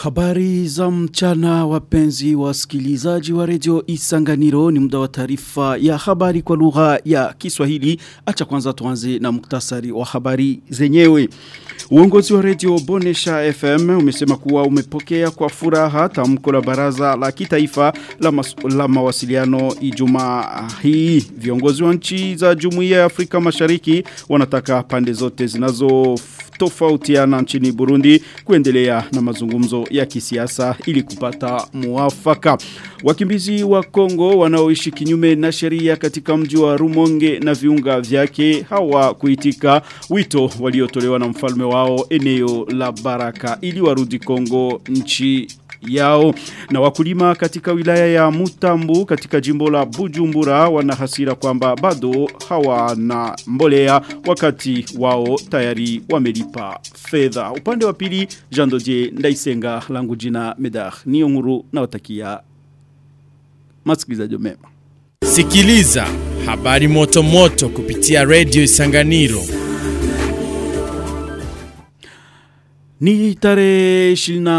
Habari za mchana wapenzi wasikilizaji wa redio Isanganiro ni muda wa taarifa ya habari kwa lugha ya Kiswahili. Acha kwanza tuanze na muktasari wa habari zenyewe. Uongozi wa redio Bonesha FM umesema kuwa umepokea kwa furaha tamko la baraza la kitaifa la, mas, la mawasiliano Ijumaa hii. Viongozi wa nchi za Jumuiya ya Afrika Mashariki wanataka pande zote zinazo tofautiana nchini Burundi kuendelea na mazungumzo ya kisiasa ili kupata muafaka. Wakimbizi wa Kongo wanaoishi kinyume na sheria katika mji wa Rumonge na viunga vyake hawa kuitika wito waliotolewa na mfalme wao eneo la Baraka ili warudi Kongo nchi yao na wakulima katika wilaya ya Mutambu katika jimbo la Bujumbura wana hasira kwamba bado hawana mbolea wakati wao tayari wamelipa fedha upande wa pili Jean Dodier Ndaisenga langu jina Medar niyo nguru na watakia masikilizaji mema Sikiliza habari moto moto kupitia Radio Isanganiro Ni tarehe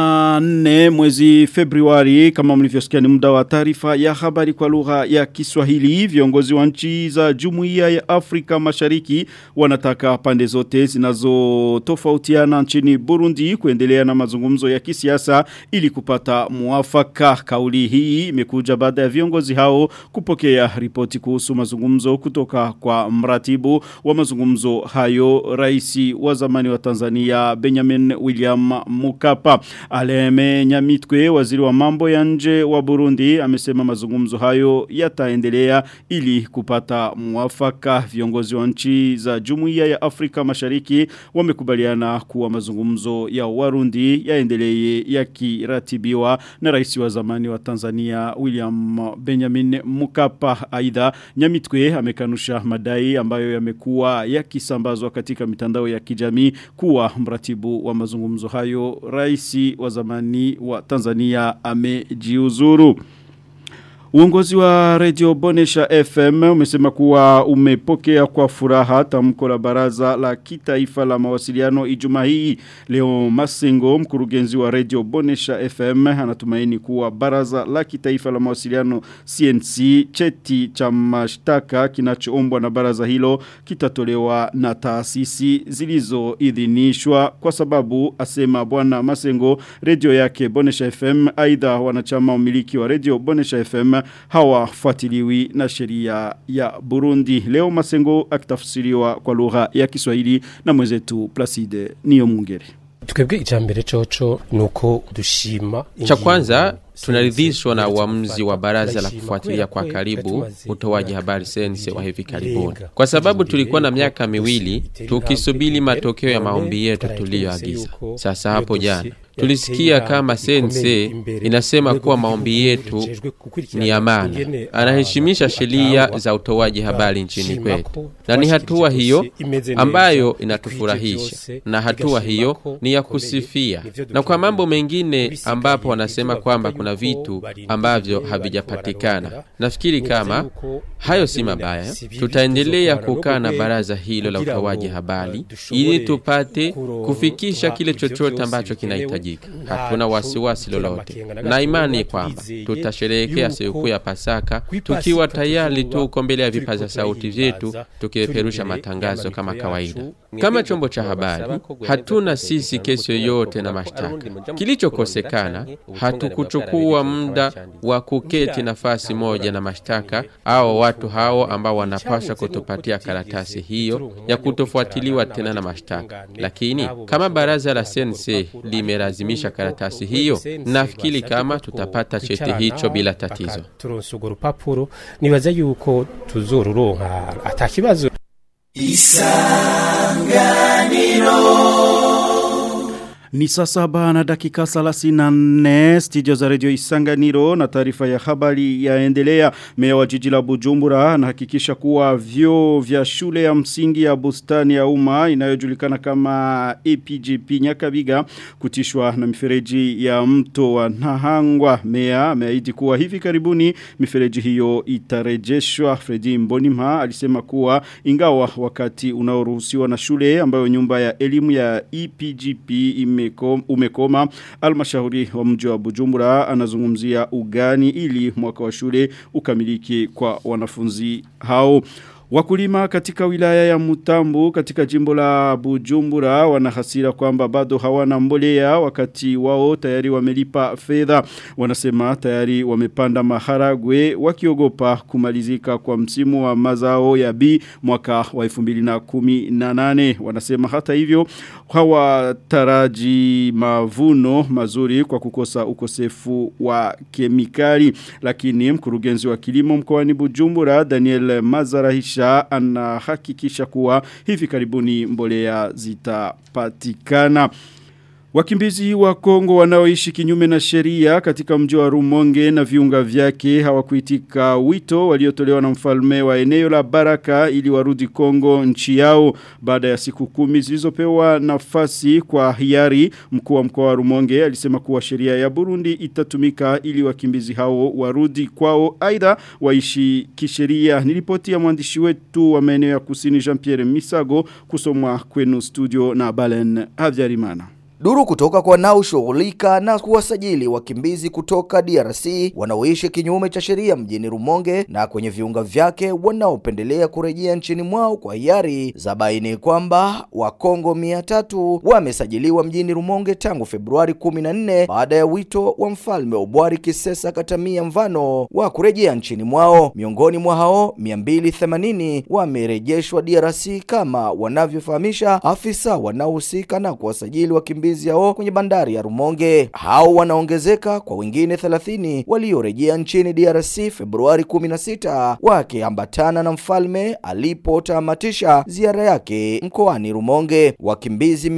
24 mwezi Februari kama mlivyosikia ni muda wa taarifa ya habari kwa lugha ya Kiswahili viongozi wa nchi za Jumuiya ya Afrika Mashariki wanataka pande zote zinazotofautiana nchini Burundi kuendelea na mazungumzo ya kisiasa ili kupata muafaka kauli hii imekuja baada ya viongozi hao kupokea ripoti kuhusu mazungumzo kutoka kwa mratibu wa mazungumzo hayo rais wa zamani wa Tanzania Benjamin William Mukapa. Aleme Nyamitwe, waziri wa mambo ya nje wa Burundi, amesema mazungumzo hayo yataendelea ili kupata mwafaka. Viongozi wa nchi za Jumuiya ya Afrika Mashariki wamekubaliana kuwa mazungumzo ya Warundi yaendelee yakiratibiwa na rais wa zamani wa Tanzania William Benjamin Mukapa. Aidha, Nyamitwe amekanusha madai ambayo yamekuwa yakisambazwa katika mitandao ya kijamii kuwa mratibu wa mazungumzo hayo raisi wa zamani wa Tanzania amejiuzuru. Uongozi wa Radio Bonesha FM umesema kuwa umepokea kwa furaha tamko la baraza la kitaifa la mawasiliano Ijumaa hii. Leo Masengo mkurugenzi wa Radio Bonesha FM anatumaini kuwa baraza la kitaifa la mawasiliano CNC cheti cha mashtaka kinachoombwa na baraza hilo kitatolewa na taasisi zilizoidhinishwa kwa sababu asema bwana Masengo radio yake Bonesha FM aidha wanachama umiliki wa Radio Bonesha FM hawafuatiliwi na sheria ya Burundi. Leo Masengo akitafsiriwa kwa lugha ya Kiswahili na mwenzetu Placide Niyo Mungere. Twebwe icambere coco nuko dushima Cha kwanza tunaridhishwa na uamuzi wa baraza la kufuatilia kwa karibu utoaji habari sense wa hivi karibuni, kwa sababu tulikuwa na miaka miwili tukisubiri matokeo ya maombi yetu tuliyoagiza. Sasa hapo jana tulisikia kama sense inasema kuwa maombi yetu ni amana, anaheshimisha sheria za utoaji habari nchini kwetu, na ni hatua hiyo ambayo inatufurahisha, na hatua hiyo ni ya kusifia. Na kwa mambo mengine ambapo wanasema kwamba kuna vitu ambavyo havijapatikana, nafikiri kama hayo si mabaya, tutaendelea kukaa na baraza hilo la utoaji habari ili tupate kufikisha kile chochote ambacho kinahitajika. Hatuna wasiwasi lolote, na imani kwamba tutasherehekea sikukuu ya Pasaka tukiwa tayari tuko mbele ya vipaza sauti vyetu tukipeperusha matangazo kama kawaida. Kama chombo cha habari, hatuna sisi kesi yoyote na mashtaka. Kilichokosekana, hatukuchukua muda wa kuketi nafasi moja na mashtaka au watu hao ambao wanapaswa kutupatia karatasi hiyo ya kutofuatiliwa tena na mashtaka. Lakini kama baraza la sense limelazimisha karatasi hiyo, nafikiri kama tutapata cheti hicho bila tatizo. turonsugo rupapuro nibaza yuko tuzoruronka atakibazo Ni saa saba na dakika 34 studio za radio Isanganiro na taarifa ya habari yaendelea. Meya wa jiji la Bujumbura anahakikisha kuwa vyo vya shule ya msingi ya bustani ya umma inayojulikana kama APGP Nyakabiga kutishwa na mifereji ya mto wa Nahangwa. Meya ameahidi kuwa hivi karibuni mifereji hiyo itarejeshwa. Fredi Mbonimha alisema kuwa ingawa wakati unaoruhusiwa na shule ambayo nyumba ya elimu ya EPGP ime imeko, umekoma almashauri wa mji wa Bujumbura anazungumzia ugani ili mwaka wa shule ukamiliki kwa wanafunzi hao. Wakulima katika wilaya ya Mutambu katika jimbo la Bujumbura wanahasira kwamba bado hawana mbolea wakati wao tayari wamelipa fedha. Wanasema tayari wamepanda maharagwe wakiogopa kumalizika kwa msimu wa mazao ya B mwaka wa 2018. Wanasema hata hivyo hawataraji mavuno mazuri kwa kukosa ukosefu wa kemikali. Lakini mkurugenzi wa kilimo mkoani Bujumbura Daniel Mazarahisha kisha anahakikisha kuwa hivi karibuni mbolea zitapatikana. Wakimbizi wa Kongo wanaoishi kinyume na sheria katika mji wa Rumonge na viunga vyake hawakuitika wito waliotolewa na mfalme wa eneo la Baraka ili warudi Kongo nchi yao baada ya siku kumi zilizopewa nafasi kwa hiari mkuu wa mkoa wa Rumonge alisema kuwa sheria ya Burundi itatumika ili wakimbizi hao warudi kwao aidha waishi kisheria nilipoti ya mwandishi wetu wa maeneo ya kusini Jean-Pierre Misago kusomwa kwenu studio na Balen Havyarimana Duru kutoka kwa wanaoshughulika na kuwasajili wakimbizi kutoka DRC wanaoishi kinyume cha sheria mjini Rumonge na kwenye viunga vyake wanaopendelea kurejea nchini mwao kwa hiari za baini kwamba Wakongo mia tatu wamesajiliwa mjini Rumonge tangu Februari 14 baada ya wito wa mfalme Obwari Kisesa Katamia Mvano wa kurejea nchini mwao. Miongoni mwa hao 280 wamerejeshwa DRC kama wanavyofahamisha afisa wanaohusika na kuwasajili wakimbizi wakimbizi hao kwenye bandari ya Rumonge. Hao wanaongezeka kwa wengine 30 waliorejea nchini DRC Februari 16 wakiambatana na mfalme alipotamatisha ziara yake mkoani Rumonge. Wakimbizi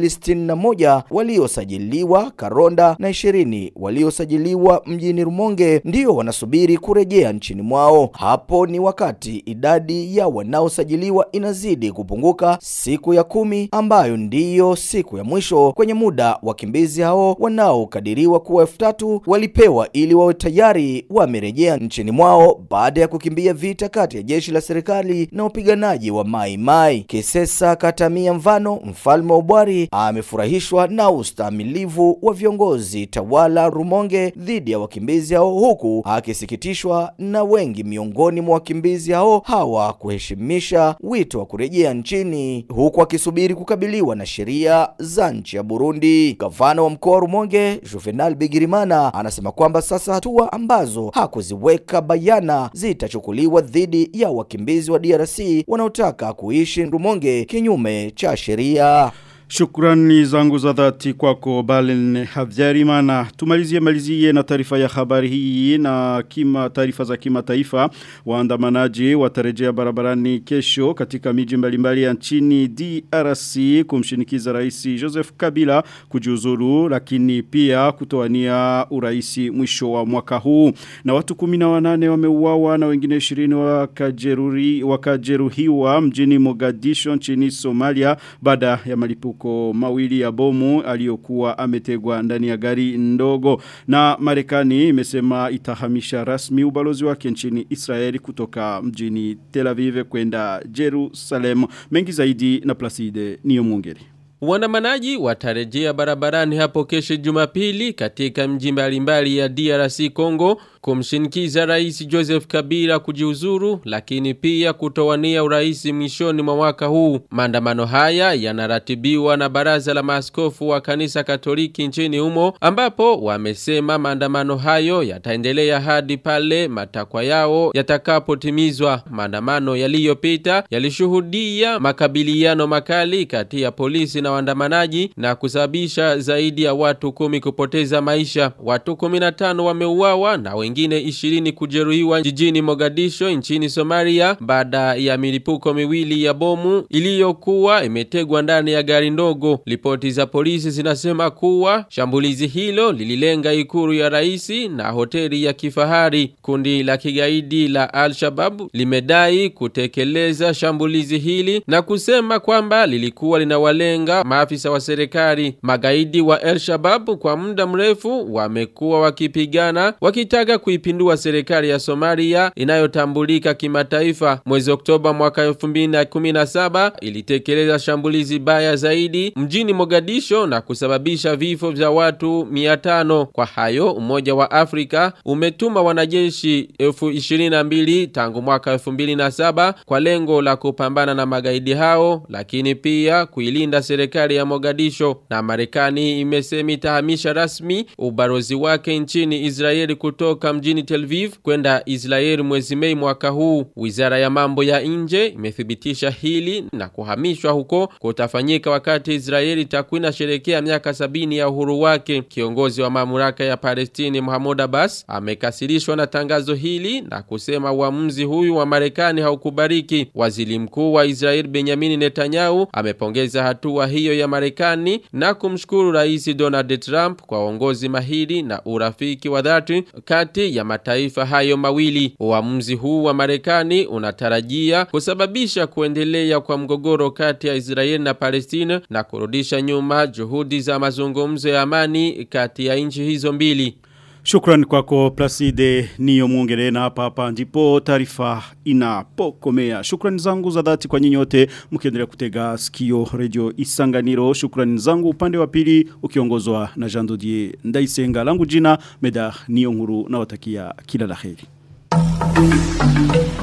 261 waliosajiliwa Karonda na 20 waliosajiliwa mjini Rumonge ndio wanasubiri kurejea nchini mwao. Hapo ni wakati idadi ya wanaosajiliwa inazidi kupunguka siku ya kumi ambayo ndiyo siku ya mwisho kwenye muda wakimbizi hao wanaokadiriwa kuwa elfu tatu walipewa ili wawe tayari wamerejea nchini mwao baada ya kukimbia vita kati ya jeshi la serikali na wapiganaji wa Mai Mai. Kisesa Katamia Mvano, mfalme wa Bwari, amefurahishwa na ustamilivu wa viongozi tawala Rumonge dhidi ya wakimbizi hao, huku akisikitishwa na wengi miongoni mwa wakimbizi hao hawa kuheshimisha wito wa kurejea nchini, huku akisubiri kukabiliwa na sheria za nchi ya Burundi. Gavana wa mkoa wa Rumonge Juvenal Bigirimana anasema kwamba sasa hatua ambazo hakuziweka bayana zitachukuliwa dhidi ya wakimbizi wa DRC wanaotaka kuishi Rumonge kinyume cha sheria. Shukrani zangu za dhati kwako Balen Havyarimana. Tumalizie malizie na taarifa ya habari hii na kima taarifa za kimataifa. Waandamanaji watarejea barabarani kesho katika miji mbalimbali ya nchini DRC kumshinikiza Rais Joseph Kabila kujiuzuru lakini pia kutoania uraisi mwisho wa mwaka huu. Na watu 18 wameuawa na wengine 20 wakajeruri wakajeruhiwa mjini Mogadishu nchini Somalia baada ya malipuko milipuko mawili ya bomu aliyokuwa ametegwa ndani ya gari ndogo na Marekani imesema itahamisha rasmi ubalozi wake nchini Israeli kutoka mjini Tel Aviv kwenda Jerusalem mengi zaidi na Placide niyo mwongeri Waandamanaji watarejea barabarani hapo kesho Jumapili katika mji mbalimbali ya DRC Congo kumshinikiza Rais Joseph Kabila kujiuzuru lakini pia kutowania urais mwishoni mwa mwaka huu. Maandamano haya yanaratibiwa na baraza la maaskofu wa kanisa Katoliki nchini humo ambapo wamesema maandamano hayo yataendelea hadi pale matakwa yao yatakapotimizwa. Maandamano yaliyopita yalishuhudia makabiliano makali kati ya polisi na waandamanaji na kusababisha zaidi ya watu kumi kupoteza maisha. Watu 15 wameuawa na wengine 20 kujeruhiwa jijini Mogadisho nchini Somalia baada ya milipuko miwili ya bomu iliyokuwa imetegwa ndani ya gari ndogo. Ripoti za polisi zinasema kuwa shambulizi hilo lililenga ikuru ya raisi na hoteli ya kifahari. Kundi la kigaidi la Al-Shabaab limedai kutekeleza shambulizi hili na kusema kwamba lilikuwa linawalenga kuwatisha maafisa wa serikali. Magaidi wa El Shabab kwa muda mrefu wamekuwa wakipigana wakitaka kuipindua serikali ya Somalia inayotambulika kimataifa. Mwezi Oktoba mwaka 2017 ilitekeleza shambulizi baya zaidi mjini Mogadisho na kusababisha vifo vya watu 500. Kwa hayo Umoja wa Afrika umetuma wanajeshi 22 tangu mwaka 2007 kwa lengo la kupambana na magaidi hao lakini pia kuilinda serikali ya Mogadisho na Marekani imesema itahamisha rasmi ubarozi wake nchini Israeli kutoka mjini Tel Aviv kwenda Israeli mwezi Mei mwaka huu. Wizara ya mambo ya nje imethibitisha hili na kuhamishwa huko kutafanyika wakati Israeli itakuwa inasherehekea miaka sabini ya uhuru wake. Kiongozi wa mamlaka ya Palestini Mahmoud Abbas amekasirishwa na tangazo hili na kusema uamuzi huyu wa Marekani haukubariki. Waziri mkuu wa Israel Benjamin Netanyahu amepongeza hatua hiyo ya Marekani na kumshukuru Rais Donald Trump kwa uongozi mahiri na urafiki wa dhati kati ya mataifa hayo mawili. Uamuzi huu wa Marekani unatarajia kusababisha kuendelea kwa mgogoro kati ya Israel na Palestina na kurudisha nyuma juhudi za mazungumzo ya amani kati ya nchi hizo mbili. Shukran kwako Placide niyo muongere na hapa hapa ndipo taarifa inapokomea. Shukrani zangu za dhati kwa nyinyi wote mkiendelea kutega sikio radio Isanganiro. Shukrani zangu upande wa pili ukiongozwa na Jean Dodier Ndaisenga. Langu jina Meda niyo nkuru na watakia kila laheri.